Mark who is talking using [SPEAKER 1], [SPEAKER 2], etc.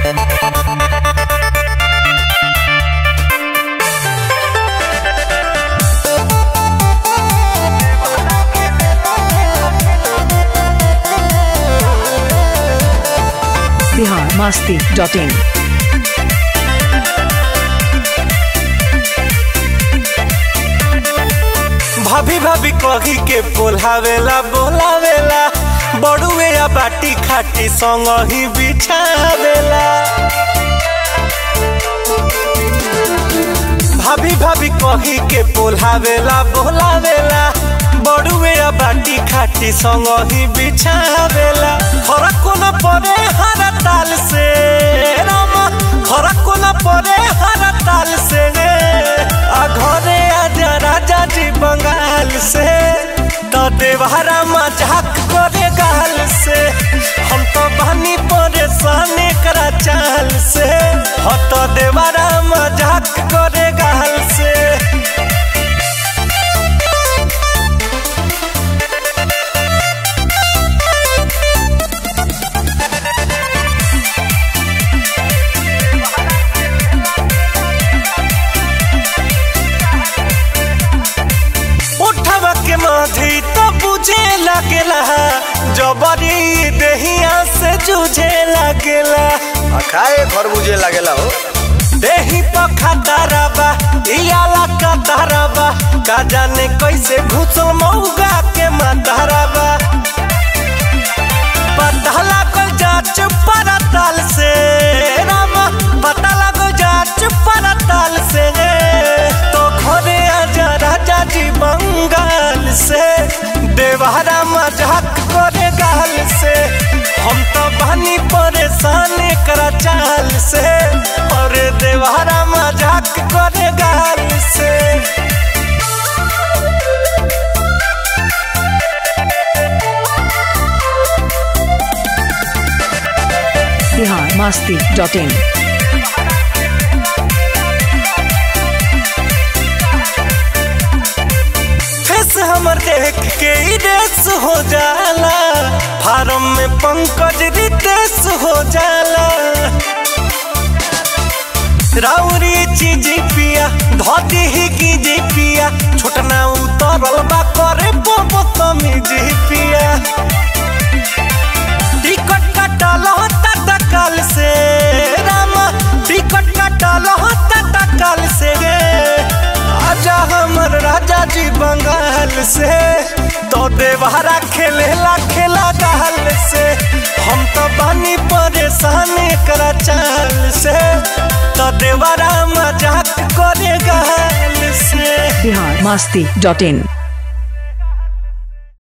[SPEAKER 1] Bihar Masti dot इन
[SPEAKER 2] भाभी भाभी कही के बोलावेला बोलावेला बड़ुए या बाटी खाटी संग ही बिछावेला भाभी भाभी कही के बोलावेला बोलावेला बड़ुए या बाटी खाटी संग ही बिछावेला फरक न पड़े हर ताल से रामा फरक न पड़े हर ताल से आ घरे आजा राजा जी बंगाल से तो देवहरा मजाक करे गाल से हम तो बनी परेशान करा चाल से हो तो देवहरा मजाक करे गाल से उठवा के माधी तो बुझे लगेला जबरी देहिया से जूझे लगेला
[SPEAKER 3] आ खाए खरबूजे लागेला हो
[SPEAKER 2] देही पखा दरबा इयाला का दरबा का जाने कैसे घुसल मौगा के मातरबा पता लागल जाच परतल से रामा पता लागल जाच परतल से तो घरे आजा राजा जी बंगाल से देवहरा मजाक करे गाल से हम तो बनी परेशान करा चाल से और देवहरा मजाक करे गाल से
[SPEAKER 1] Bihar Masti dot in
[SPEAKER 2] face हमर देख के ही रेस हो जाला फार्म में पंकज रितेश हो जाला राउरी चीज पिया धोती ही की जी पिया छोटना उतरल बा करे बोबो तमीज पिया टिकट कटल होता तकल से रामा टिकट कटल होता तकल से आजा हमर राजा जी बंगाल से तो देवहरा खेलेला खेला गाल से हम तो बनी परेशान करा चाल से तो देवरा मजाक करे गाल से
[SPEAKER 1] बिहार मास्ती डॉट इन